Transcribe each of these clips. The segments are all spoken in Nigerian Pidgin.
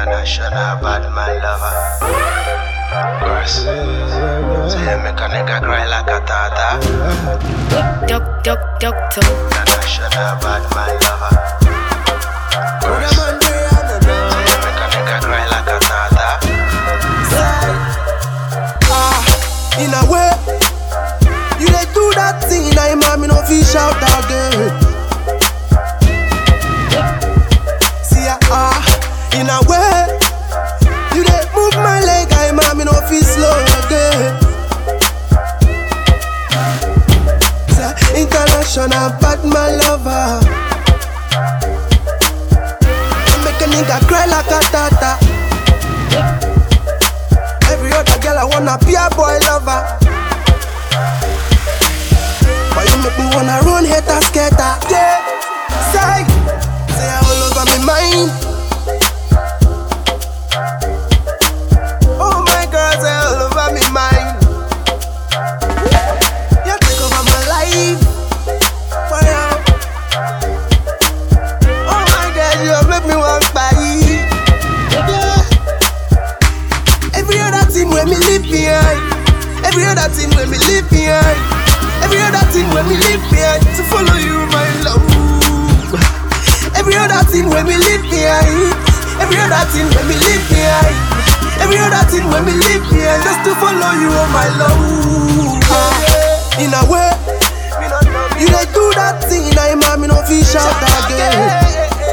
International bad man lover. Girls, say you make a nigga cry like a tata. Doc, doc, doctor. International bad man lover. Girls, say you make a nigga cry like a tata. Ah, in a way, you dey do that thing, now mommy no fit shout again. See ah, ah, in a way, you dey move my leg, I mommy no fit slow again. Say, international bad man lover. You Make a nigga cry like a tata. Every other girl I wanna be a boy lover. But you make me wanna run hater skater. Yeah, say, say all over me mind. Oh my girl, say all over me mind. You take over my life. Fire. Oh my girl, you make me want buy. Yeah. Every other thing when me leave behind. Every other thing when me leave behind. Every other thing when me leave behind to follow you, my love. Every other thing when me leave behind. Every other thing when me leave behind. Every other thing when me leave behind just to follow you, oh my love. Ah, in a way, you dey do that thing, now mommy no fit shout again.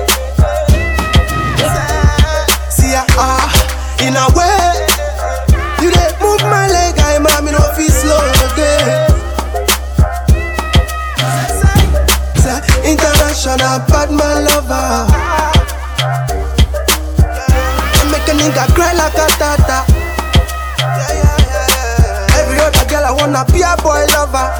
See ah, ah, in a way, you dey move my leg, I mommy no fit slow again. Say, international bad man lover. You Make a nigga cry like a tata. Every other girl I wanna be a boy lover.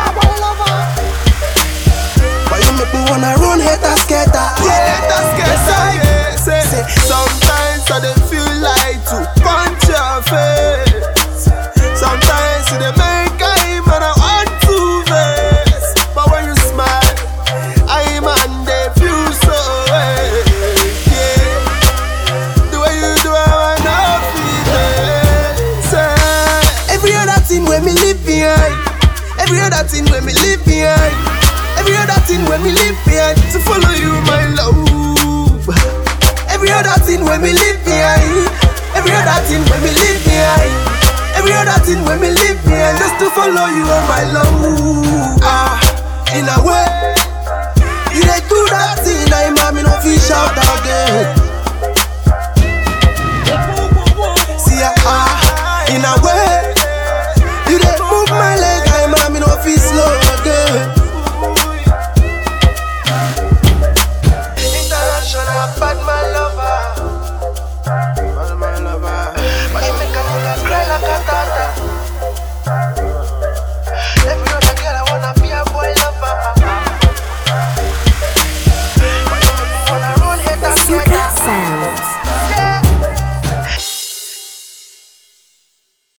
But you make me wanna run hater skater. Yeah, hater skater. Say, say, sometimes I dey feel like to punch your face. Sometimes it dey make I man I want to vex. But when you smile, I man dey feel so way. Yeah, the way you do it, I know feel it. Say, every other thing when me leave behind. Every other thing when me leave behind. Every other thing when me leave behind to follow you, my love. Every other thing when me leave behind. Every other thing when me leave behind. Every other thing when me leave behind just to follow you, oh my love. Ah, in a way, you dey do that thing, now mommy no fit shout again.